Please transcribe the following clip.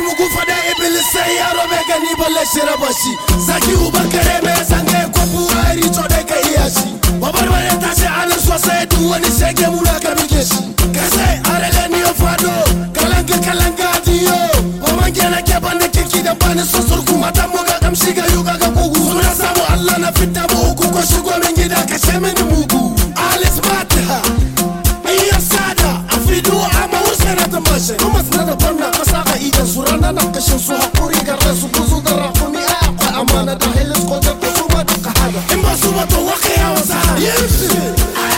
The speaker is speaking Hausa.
mugu fada iblis sai yaro bai gani balle shi raba shi zaki uban kare mai zange ko buhari to dai ka iya shi babar bare ta ce anan sosai duk wani shege muna ka bige shi ka sai arele ni yo fado kalanga kalanga diyo baman gena ke banda kiki da bani sosur kuma ta muga kamshi ga yuga ga kugu suna samu Allah na fitta mu uku ko shigo min gida ka ce mini mugu alis bata iya sada a fido amma husaina ta mashe kuma suna da barna kasa a idan su rana na kashin su hakuri ga rasu kuzu da rakumi a akwai amana da hilis ko da su ma duka hada in ba su ba to waka yawa sa